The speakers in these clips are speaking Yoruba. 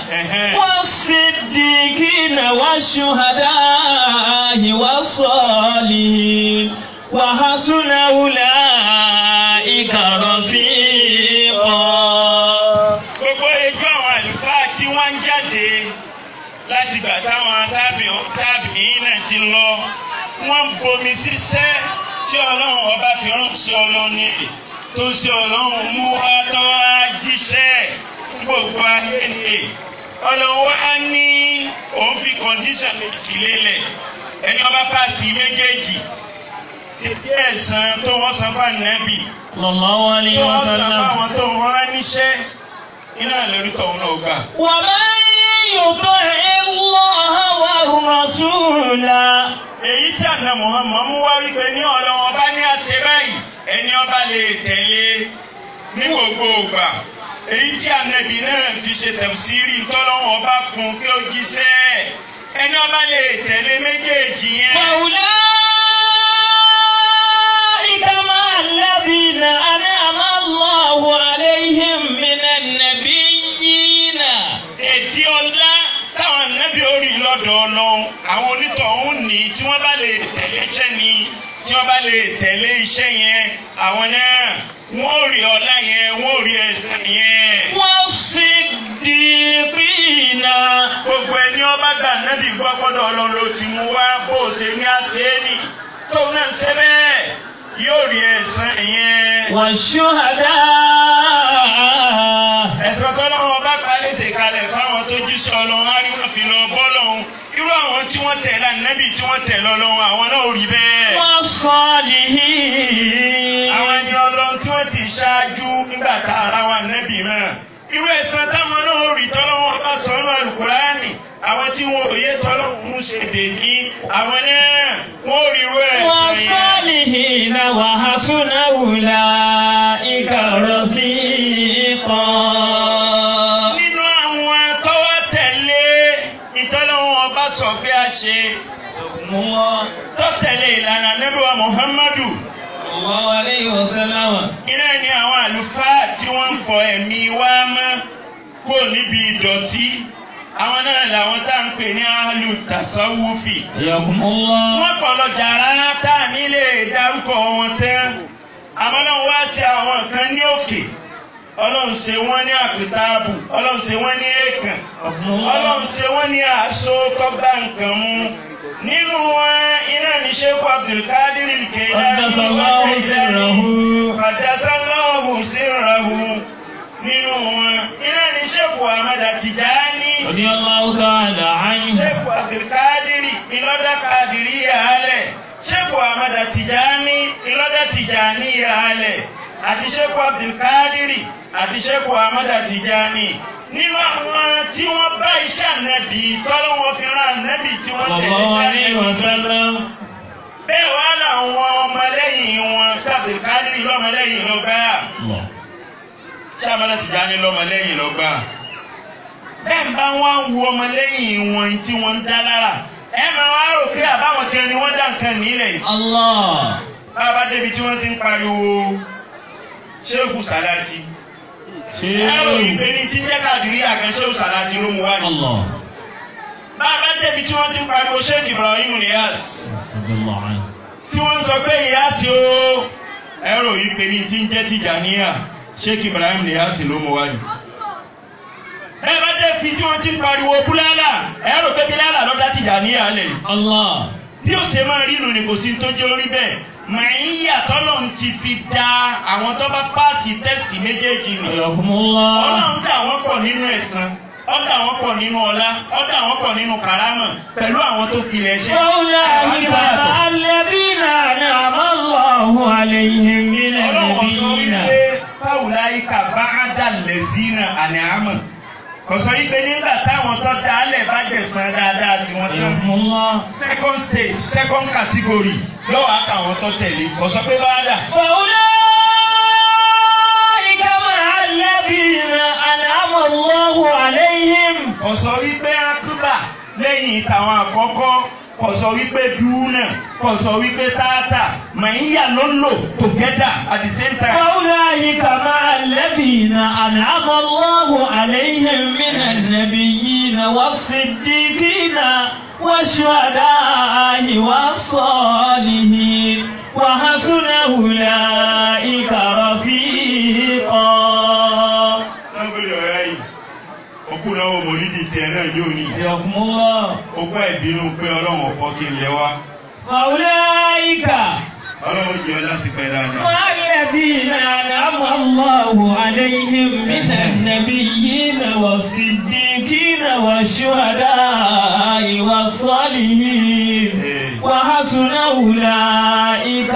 Ẹ̀hẹ́n. والصديقين والشهداء والصالحين وحسن أولئك رفيقا gbogbo ẹjọ́ àwọn àlùfáà tí wọ́n ń jáde láti gbà táwọn tábì náà ti lọ wọ́n ń bomi síṣẹ́ tí ọlọ́run ọba fi rán sí ọlọ́run nílé tó ń ṣe ọlọ́run mú wá tó wá jíṣẹ́ fún gbogbo ayé nílé ọlọ́run wá ní òun fi kọ́ndíṣàn méjì lélẹ̀ ẹni ọba pàṣẹ méjèèjì dédé ẹ̀san tó wọ́n san fún ànábì صلى الله عليه tó wọ́n san وسلم fáwọn tó wọ́n rán níṣẹ́ iná lórí tọ̀hún náà gbà. ومن يطع الله والرسول èyí tí àná Muhammad mú wá wípé ní ọlọ́wọ́n bá ní àṣẹ báyìí ẹni ọba lè tẹ̀lé ní gbogbo ìgbà èyí tí ànábì náà fi ṣe tẹ̀síìrì tọ́lọ́wọ́n bá fún kí ó jíṣẹ́ ẹni ọba lè tẹ̀lé méjèèjì yẹn. فأولئك مع الذين أنعم الله عليهم من النبيين èdè ọlá táwọn ànábì orí lọ́dọ̀ ọlọ́run àwọn onítọ̀hún ní tí wọ́n bá lè tẹ̀lé iṣẹ́ ni tí wọ́n bá lè tẹ̀lé iṣẹ́ yẹn àwọn náà wọ́n ò rí ọlá yẹn wọ́n ò rí ẹ̀san yẹn. والصديقين gbogbo ẹni ọba gbà nábì gbọ́ gbọ́dọ̀ ọlọ́run ló ti mú wá bó o ṣe ní àṣẹ́ni tóun náà ṣe bẹ́ẹ̀ yóò rí ẹ̀san yẹn. والشهداء ẹ̀san tọ́lọ́wọ́n bá parí ṣèkalẹ̀ fáwọn tó jíṣẹ́ ọlọ́run á rí wọn fi lọ bọ́ lọ́hùn irú àwọn tí wọ́n tẹ̀ lánàbì tí wọ́n tẹ̀ lọ́lọ́run àwọn náà ò rí bẹ́ẹ̀. والصالحين àwọn ẹni ọlọ́run tí wọ́n ti ṣáájú nígbà tá ara wa nẹ́bì náà. irú ẹ̀san táwọn náà ò rí tọ́lọ́wọ́n bá sọ ọ́nà àlùkùránì àwọn tí wọn ò yé tọ́lọ́wọ́n mú ṣe dè ní àwọn náà wọ́n ò rí irú ẹ̀san yẹn. والصالحين وحسن أولئك رفيقا nínú àwọn tọ́wọ́ tẹ̀lé ìtọ́lọ́wọ́n ọba sọ bí a ṣe الله tó tẹ̀lé ìlànà nẹ́bíwá Muhammadu الله عليه وسلم iná ni àwọn àlùfáà tí wọ́n ń fọ ẹ̀mí wa mọ́ kó níbi ìdọ̀tí àwọn náà làwọn tá à ń pè ní alu tasawufi حياكم الله wọ́n kọ̀ lọ jàrá tá à ní lè dárúkọ wọn tán àmọ́ náà wá sí àwọn kan ní òkè ọlọ́run ṣe wọ́n ní àpótáàbù ọlọ́run ṣe wọ́n ní èèkàn ọlọ́run ṣe wọ́n ní àṣọ tọ́gbà nǹkan mú nínú wọn iná ní sheikh abdulkadir Al-Jailani قدس الله سره Qaddasallahu sirrahu nínú wọn iná ní sheikh ahmad Tijani رضي الله تعالى عنه sheikh abdulkadir ìlọ́dà kadiri yàálẹ̀ sheikh ahmad Tijani ìlọ́dà Tijani yàálẹ̀ àti sheikh abdulkadir àti sheikh ahmad Tijani nínú àwọn tí wọ́n bá iṣẹ́ ànábì tọ́lọ́wọ́ fi rán ànábì tí wọ́n صلى tẹ̀lé الله iṣẹ́ عليه ànábì وسلم bẹ́ẹ̀ wá làwọn ọmọlẹ́yìn wọn sábìkádìrì lọ́mọlẹ́yìn ló gbà الله sábàlá Tìjàní lọ́mọlẹ́yìn ló gbà bẹ́ẹ̀ ń bá wọn wo ọmọlẹ́yìn wọn tí wọ́n ń dá lára ẹ máa wá rò pé àbáwọn kan ni wọ́n dá nǹkan nílẹ̀ yìí الله bàbá débi tí wọ́n ti ń pariwo ṣéèkù sàláàtì ẹ̀rọ ìpè ní tí ń jẹ́ kàdìrí àgàn ṣéèkù sàláàtì ló mú wá ní. الله bàbá débi tí wọ́n ti ń pariwo ṣéèkù Ibrahim Niyas رضي الله عنه tí wọ́n ń sọ pé ìyáàsì o ẹ̀rọ yìí pé ní tí ń jẹ́ Tìjàníyà Sheikh Ibrahim Niyasi ló mọ wáyé. ẹ bá dé fi tí wọ́n ti ń pariwo búlálà ẹ̀rọ pé bílálà ló dá Tìjàníyà lẹ̀. الله bí ó ṣe máa rínu ni kò sí tó jẹ́ orí bẹ́ẹ̀ màáyà tọ́lọ̀ ń ti fi da àwọn tó bá páàsì tẹ́sítì méjèèjì nì. حياكم الله ọlọ́run dà wọ́n pọ̀ nínú ẹ̀san ọ̀dà wọ́n pọ̀ nínú ọlá ọ̀dà wọ́n pọ̀ nínú kàrámà pẹ̀lú àwọn tó pilẹ̀ ṣe. فأولئك مع الذين أنعم الله عليهم من ọlọ́run sọ النبيين wípé fáwùláyíkà bá á dà lẹ́sìnà àní àmọ̀ kò sọ wípé nígbà táwọn tó dá alẹ̀ bá gbẹ̀sán dáadáa tí wọ́n tán حياكم الله second stage second category lọ́wọ́ àtàwọn tó tẹ̀lé kò sọ pé bá dà. فأولئك مع الذين أنعم الله عليهم kò sọ wípé akúbà lẹ́yìn tàwọn àkọ́kọ́ kò sọ wípé dúnà kò sọ wípé tààtà màáyà ló lò together at the same time. فأولئك مع الذين أنعم الله عليهم من النبيين والصديقين والشهداء والصالحين وحسن أولئك رفيقا lọ́gbẹ̀rẹ̀ ọ̀rẹ́ yìí òkú náà wò mọ̀lídìí tiẹ̀ náà yóò ní حياكم الله òkú ẹ̀bínú pé ọlọ́run ọ̀pọ̀ kí n lẹ wá فأولئك ọlọ́run jẹ́ ọ lásìkò ẹ̀ dáadáa. مع الذين أنعم الله عليهم من النبيين والصديقين والشهداء والصالحين وحسن أولئك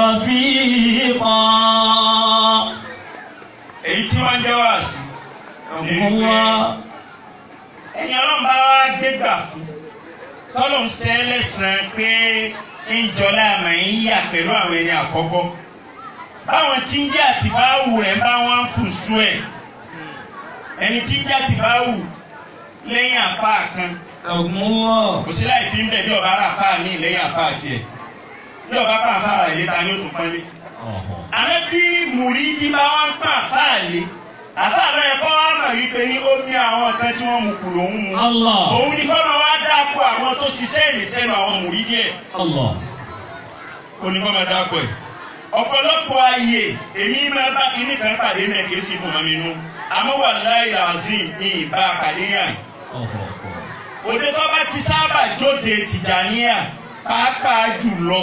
رفيقا èyí tí wọ́n jẹ́ wá sí الله ẹni ọlọ́run bá wá gbégbà fún tọ́lọ̀ ń sẹ́ lẹ́sàn-án pé ń jọlá àmà ń yà pẹ̀lú àwọn ẹni àkọ́kọ́ báwọn tí ń jẹ́ àtibáwù rẹ̀ bá wọn fún sún ẹ̀ ẹni tí ń jẹ́ àtibáwù lẹ́yìn àfa kan الله kò sí láì fi ń bẹ̀ bí ọba ara àfa mi lẹ́yìn àfa tiẹ̀ bí ọba pa àfa rẹ̀ léta ni ó tún pọ́nlé àmọ́ bí mùrídìí bá wọn pa àfa lé àfa rẹ̀ kọ́ ọ̀nà yìí pé ní ó ní àwọn kan tí wọ́n mu kù lòún mu الله òun ni kọ́nà wá dáko àwọn tó ṣiṣẹ́ ìrìnsẹ́nu àwọn mùrídìí ẹ̀ الله onígbọ́n máa dáko ẹ̀ ọ̀pọ̀lọpọ̀ ayé èmi máa bá kíní kan pàdé náà kì í sì fún mami nú àmọ́ wà láì làzim ní ìbá pàdé yàn òde tó bá ti sábà jóde tìjàníà pàápàá jùlọ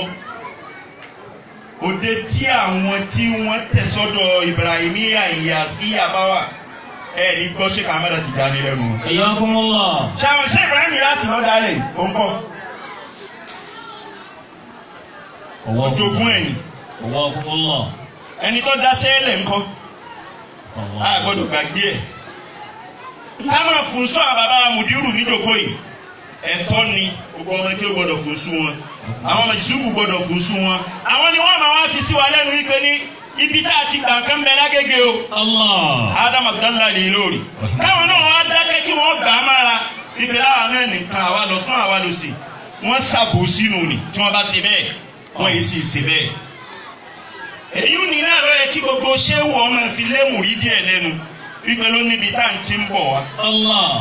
òde tí àwọn tí wọ́n tẹ̀ sọ́dọ̀ Ibrahimiya ìyàsí àbáwà ẹ̀ ní gbọ́ ṣé kàmáda Tìjàní lẹ́nu wọn. حياكم الله ṣé àwọn ṣé Ibrahim yàsí lọ́ dalẹ̀ òǹkọ́ ojoogun ẹ̀yìn حياكم الله ẹni tó dá sẹ́lẹ̀ ńkọ́ a gbọ́dọ̀ gbàgbé ẹ̀ ká máa fún sọ àwọn bàbá mùdírù níjòkó yìí ẹ̀tọ́ ni gbogbo ọmọ tí ó gbọ́dọ̀ fún sún wọn àwọn ọmọ ìṣubú gbọ́dọ̀ fún sún wọn àwọn ni wọ́n máa wá fi sí wa lẹ́nu wípé ní ibi tá a ti gbà kán bẹ lágége o الله Adam Abdallah lè lórí káwọn náà wá dákẹ́ kí wọ́n gbà á mára ibi láwa náà nìkan àwa lọ tún àwa lọ sí wọ́n ṣàbò sínú ni tí wọ́n bá ṣe bẹ́ẹ̀ wọ́n yìí sì ṣe bẹ́ẹ̀ èyí ní náà lọ yẹ kí gbogbo ṣéwù ọmọ fi lémù rí díẹ̀ lẹ́nu wípé ló níbi tá à ń ti ń bọ̀ wá الله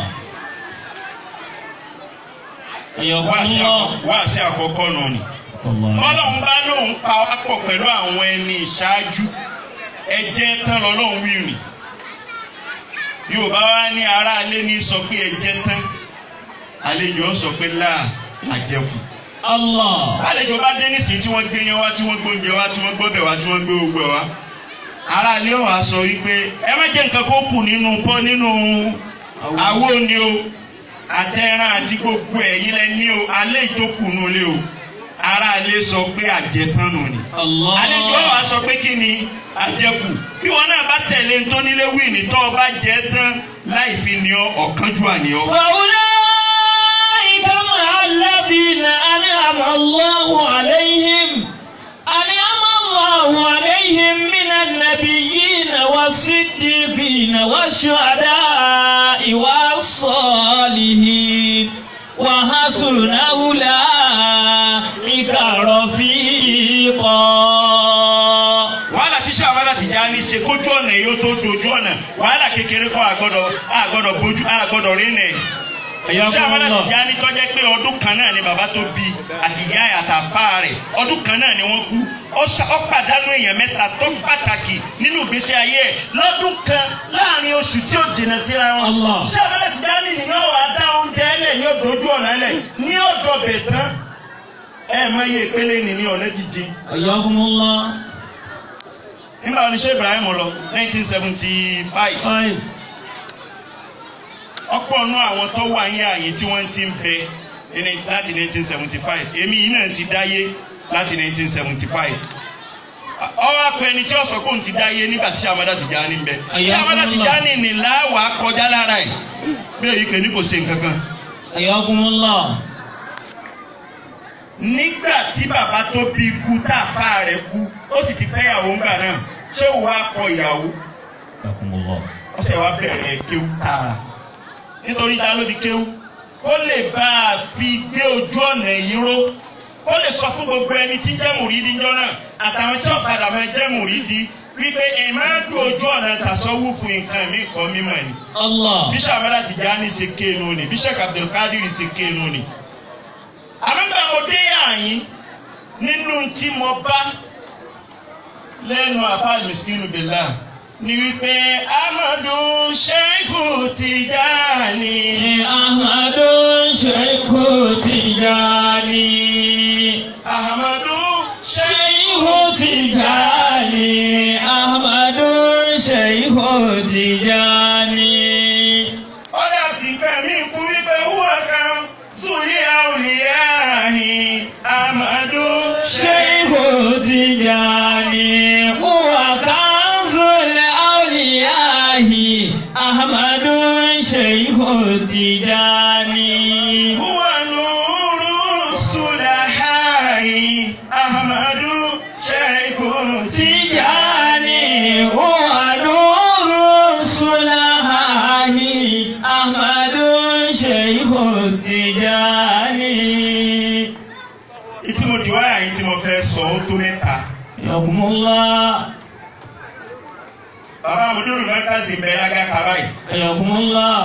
حياكم wá sí الله àkọ́kọ́- wá sí àkọ́kọ́ náà ni. الله Ọlọ́run bá lóun pa wá pọ̀ pẹ̀lú àwọn ẹni ìṣáájú ẹjẹ́ tán lọ́lọ́run wí rìn. Yorùbá wá ní aráalé ní sọ pé ẹjẹ́ tán àlejò sọ pé láà àjẹkù. الله Àlejò bá dé nísìnyí tí wọ́n gbé yẹn wá tí wọ́n gbóúnjẹ wá tí wọ́n gbọ́bẹ̀ wá tí wọ́n gbé ogbẹ̀ wá. Aráalé wa sọ wípé ẹ má jẹ́ nǹkan kó kù nínú pọ́ nínú àwo ni o àtẹ̀ràn àti gbogbo ẹ̀yin lẹ ní o alẹ́ ìtókù nù lé o aráalé sọ pé àjẹtán nù ni الله àlejò wa sọ pé kí ni àjẹkù bí wọn náà bá tẹ̀lé ntónílé wíìnì tó o bá jẹ tán láì fi ní ọ ọ̀kánjú àníọ́. فأولئك مع الذين أنعم الله عليهم أنعم الله عليهم من النبيين والصديقين والشهداء والصالحين وحسن أولئك رفيقا wàhálà tí sàmàlà ti já ní ṣe kójú ọ̀nà yóò tó dojú ọ̀nà wàhálà kékeré kan àgbọ̀dọ̀ àgbọ̀dọ̀ bójú àgbọ̀dọ̀ rí nẹ̀. حياكم sàmàlà ti الله já ní tọ́jẹ́ pé ọdún kan náà ni bàbá tó bí àti ìyá ẹ̀ àtàfà rẹ̀ ọdún kan náà ni wọ́n kú ó ṣa- ó pàdánù èèyàn mẹ́ta tó pàtàkì nínú ìgbésí ayé ẹ̀ lọ́dún kan láàrin oṣù tí ó jìnnà síra wọn. Allah. sàmàlà ti já ní nìyẹn wàá dá oúnjẹ ẹlẹ̀ ní òdòdó ọ̀nà ẹlẹ̀ ní ọ̀dọ̀ bẹ̀ tán ẹ̀ mọ iye ìpele nìní ọ̀nà ti dín حياكم الله nígbà wọn ni ṣé Ibrahim lọ nineteen seventy five طيب ọ̀pọ̀ nú àwọn tó wà ní ààyè tí wọ́n ti ń bẹ ní láti nineteen seventy five èmi yìí náà ti dáyé láti nineteen seventy five ọwọ́ akọ ẹni tí ó sọ pé òun ti dáyé nígbà tí Amada Tijani ń bẹ tí Amada Tijani ní láwàá kọjá lára ẹ̀ bí èyí pé ní kò ṣe nǹkan kan حياكم الله nígbà tí bàbá tó bí ikú tá a fa rẹ̀ kú ó sì ti fẹ́yàwó ńgbà náà ṣé òun wá kọ ìyàwó حياكم الله ọsẹ wa bẹ̀rẹ̀ kéwú tààrà nítorí ta ló di kéwú kó lè bá a fi gbé ojú ọ̀nà yìí ró kó lè sọ fún gbogbo ẹni tí ń jẹ́ mùrídìí jọ náà àtàwọn tí ọ̀kadà máa jẹ́ mùrídìí wípé ìmáàdù ojú ọ̀nà tàṣọ́wù fún nǹkan mi kọ́ mímọ̀ ni. Allah. bíṣà Amada Tijani ṣe kéènù ni bíṣà Abdulkadir ṣe kéènù ni. àmọ́gbà mo dé àyín nínú tí mo bá lẹ́nu àfáàlì miskinu billah ni wípé Amadu Sheikhu Tijani. Ahmadu Sheikhu Tijani. Ahmadu Sheikhu Sheikhu Tijani. Ahmadu Sheikhu Tijani. ọ̀dà fìfẹ́ mi kú wípé wúwo kan sùnì àwòlíyáhì Amadu Sheikhu Tijani. Huwa kanzul awliyahi. Ahmadu Sheikhu Tijani. هو نور الصلحاء أحمد شيخ Tijani huwa nuru sulahahi Ahmadu Sheikhu Tijani. ìtí mo di wáyà yìí tí mo fẹ́ sọ ó tó mẹ́ta. Ayakumullah, bàbá àmúdúró mẹ́tàsí bẹ́ẹ̀ lága kaba yìí. ayakumullah,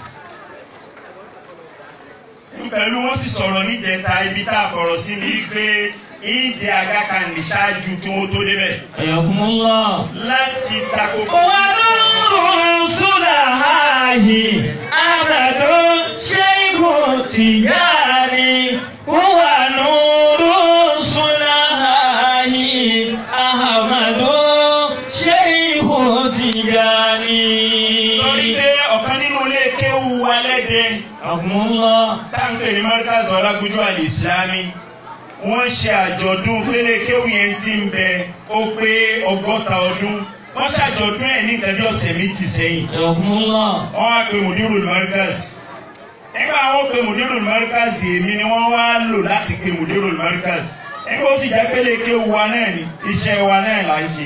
pẹ̀lú wọ́n sì sọ̀rọ̀ níjẹta ibi tá a fọ̀rọ̀ sí ni wípé ìdí àga kan ní ṣáájú kí wọ́n tó débẹ̀. ayakumullah. láti tako. Huwa nuru sulahahi Ahmadu Sheikhu Tijani. Huwa nuru sulahahi Ahmadu Sheikhu Tijani. lórí pé ọ̀kan nínú ilé kéwu alẹ́dẹ Akumullah. táǹpẹ̀ ní Markaz Ọlágúnjú Al-Islami wọ́n ṣe àjọ̀dún pélé kéwu yẹn ti ń bẹ ó pé ọgọ́ta ọdún wọ́n ṣàjọ̀dún ẹ̀ ní nǹkan bí ọ̀sẹ̀ méjì sẹ́yìn Akumullah. wọ́n wá pe Mudirul Markaz nígbà wọ́n pe Mudirul Markaz èmi ni wọ́n wá lò láti pe Mudirul Markaz nígbà ó sì jẹ́ pélé kéwu wa náà ni iṣẹ́ wa náà là ń ṣe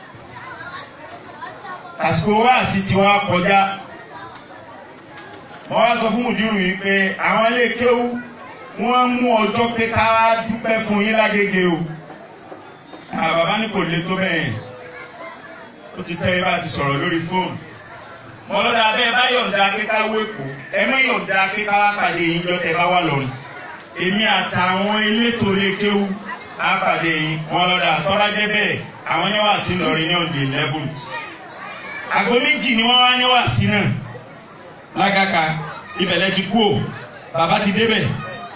àsìkò wáàsí ti wá kọjá wọ́n wá sọ fún mùdírù yìí pé àwọn ilé kéwú wọ́n mú ọjọ́ pé ká wá dúpẹ́ fún yín lágége o àwọn bàbá ní kò lè tó bẹ́ẹ̀ ó ti tẹ́ ẹ bá ti sọ̀rọ̀ lórí fóònù mọ́ lọ́dà abẹ́ bá yọ̀ǹda pé ká wé kó ẹ mọ́ yọ̀ǹda pé ká wá pàdé yín jọ́ tẹ́ bá wà lọ́rùn èmi àtàwọn elétò ilé kéwú á pàdé yín wọ́n lọ́dà tọ́lá jẹ́ bẹ́ẹ̀ àwọn níwàásí lọ́rin ní ọ̀dẹ̀ eleventh àgọ́ méjì ni wọ́n wá níwàásí náà lágàkà ibẹ̀lẹ̀ ti kú o bàbá ti débẹ̀.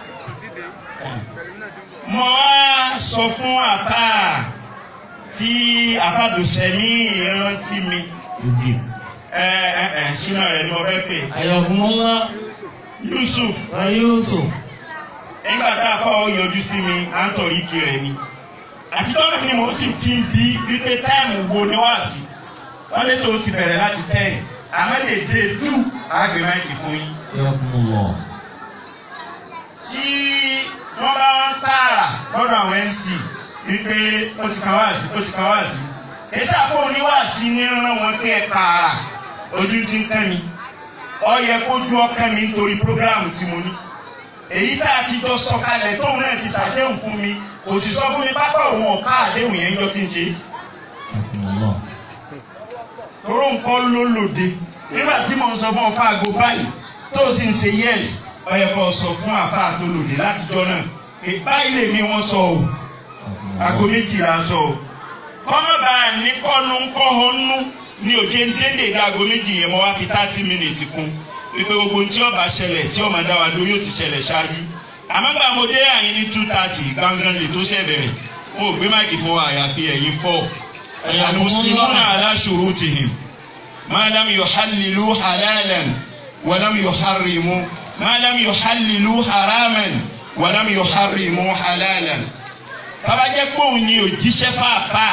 mo wá sọ fún àfà tí àfàdùsẹ̀mí ìran sí mi ẹ ẹ ẹ sínú rẹ̀ ni mo fẹ́ pè Ayakumullah. Yusuf Wa Yusuf. nígbà tá a fọ́ yọjú sí mi à ń tọ̀rí kí rẹ̀ ni àti tọ́lá ni mo sì ti ń bí wípé táìmù wo ni wá sí wọ́n lé tó ti bẹ̀rẹ̀ láti ten àmọ́ lè dé two àgbẹ̀ máìkì fún yín. Ayakumullah. tí wọ́n bá ń tààrà lọ́dọ̀ àwọn mc wípé ó ti kan wáàsí ó ti kan wáàsí èsì àpò oníwàásí ní rán wọn pé ẹ tààrà ojú ti ń kán mi ó yẹ kó ju ọkàn mi nítorí prógráàmù tí mo ní èyí tá a ti jọ sọ̀kalẹ̀ tóun náà ti ṣàdéhùn fún mi kò sì sọ fún mi pápá òun ọ̀ká àdéhùn yẹn jọ ti ń ṣe Ayakumullah. toró nǹkan ló lòde nígbà tí mo ń sọ fún ọfà àgọ báyìí tó o sì ń ṣe yes ó yẹ kó o sọ fún àfà tó lòde látijọ́ náà pé báyìí lèmi wọ́n sọ o aago méjìlá sọ o kọ́mọ̀bá ní kọ́nu ńkọ́hónú ní òjé ń dédé dá aago méjì yẹn mo wá fi thirty minutes kún wípé gbogbo ohun tí ó bá ṣẹlẹ̀ tí ó máa dá wa dúró yóò ti ṣẹlẹ̀ ṣáájú àmọ́ gbà mo dé àyín ní two thirty gangan lè tó ṣẹ̀ bẹ̀rẹ̀ mo ò gbé máìkì fún wa àyàfi ẹ̀yìn four المسلمون على شروطهم ما لم يحللوا حلالا ولم يحرموا ما لم يحللوا حراما ولم يحرموا حلالا bàbá jẹ́ pé òun ni òjíṣẹ́ fàáfàá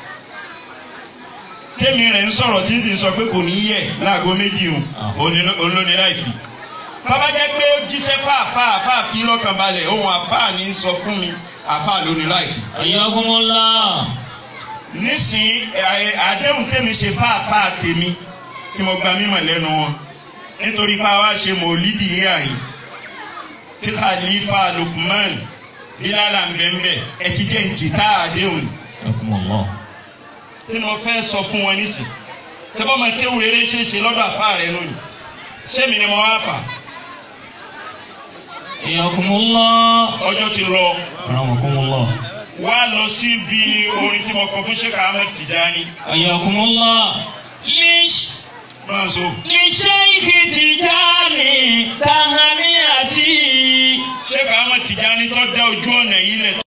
tèmi rẹ̀ ń sọ̀rọ̀ tí ń sì ń sọ pé kò ní yẹ láago méjì hùn olóni láìfi bàbá jẹ́ pé ó jíṣẹ́ fàáfàá àfáà fi lọ́kàn balẹ̀ ohun àfáà ní sọ fún mi àfáà lóní láìfi Ayakumullah. nísìnyí ẹ- àdéhùn tèmi ṣe fáàfáà tèmi tí mo gba mímọ̀ lẹ́nu wọn nítorí pé àwa ṣe mọ̀lídìí yìí àyìn tí Khalifa Lukman bílálà ń bẹ̀ ń bẹ̀ ẹ ti jẹ́ ìjìtá àdéhùn Akumullah. kí ni mo fẹ́ sọ fún wọn nísìn sẹ́fọ́ máa kéwù rere ṣe é ṣe lọ́dọ̀ àfa rẹ lónìí ṣé mi ni mo wá fà Iyakumullah. ọjọ́ ti lọ Rahmakumullah. wá lọ síbi orin tí mo kọ fún Sheikh Ahmed Tijani Iyakumullah. Lish. máa so. لشيخ تجاني